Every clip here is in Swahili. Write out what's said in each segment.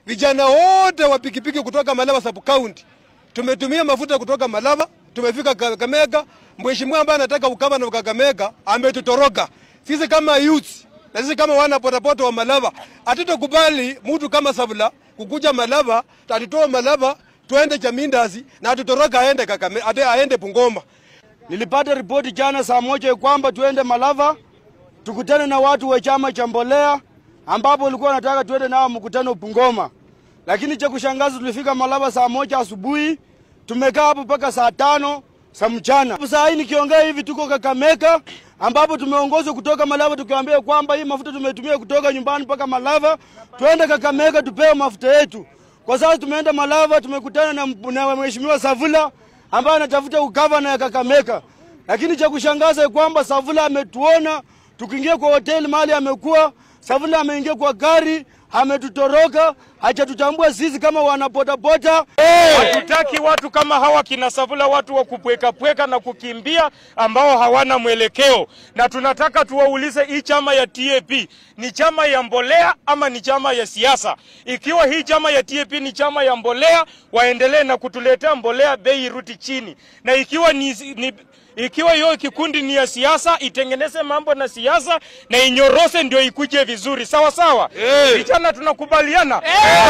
vijana wote wa pikipiki kutoka Malava sub county tumetumia mafuta kutoka Malava, tumefika Kakamega. Mheshimiwa ambaye anataka ukama na Kakamega ametutoroka sisi kama youth na sisi kama wana potapoto wa Malava. Hatutokubali mtu kama Savula kukuja Malava, atitoa Malava tuende Chamindazi na atutoroka aende Kakamega, ate aende Bungoma. Nilipata ripoti jana saa moja kwamba tuende Malava tukutane na watu wa chama cha Mbolea ambapo walikuwa wanataka tuende nao mkutano Bungoma, lakini cha kushangaza tulifika Malava saa moja asubuhi, tumekaa hapo mpaka saa tano za mchana. Saa hii nikiongea hivi tuko Kakamega ambapo tumeongozwa kutoka Malava tukiwaambia kwamba hii mafuta tumetumia kutoka nyumbani mpaka Malava, tuende Kakamega tupewe mafuta yetu. Kwa sasa tumeenda Malava, tumekutana na, na mheshimiwa Savula ambaye anatafuta ugavana ya Kakamega, lakini cha kushangaza kwamba Savula ametuona tukiingia kwa hoteli mahali amekuwa. Savula ameingia kwa gari ametutoroka, hajatutambua sisi kama wanapotapota. Hatutaki watu kama hawa kina Savula, watu wa kupwekapweka na kukimbia ambao hawana mwelekeo, na tunataka tuwaulize, hii chama ya TAP ni chama ya mbolea ama ni chama ya siasa? Ikiwa hii chama ya TAP ni chama ya mbolea, waendelee na kutuletea mbolea bei iruti chini, na ikiwa ni, ni ikiwa hiyo kikundi ni ya siasa, itengeneze mambo na siasa na inyorose, ndio ikuje vizuri, sawa sawa. Vijana tunakubaliana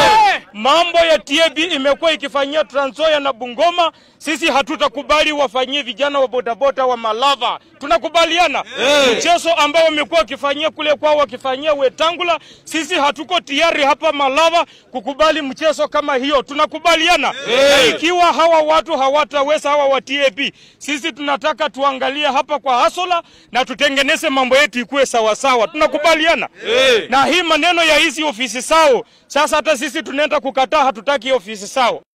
mambo ya TAP imekuwa ikifanyia Trans Nzoia na Bungoma, sisi hatutakubali wafanyie vijana wa bodaboda wa Malava. Tunakubaliana mchezo ambao wamekuwa wakifanyia kule kwao, wakifanyia Wetangula, sisi hatuko tayari hapa Malava kukubali mchezo kama hiyo. Tunakubaliana na ikiwa hawa watu hawataweza, hawa wa TAP, sisi tunataka tuangalie hapa kwa hasola na tutengeneze mambo yetu ikuwe sawasawa. Tunakubaliana na hii maneno ya hizi ofisi sao. Sasa hata sisi tunaenda kukataa, hatutaki ofisi sao.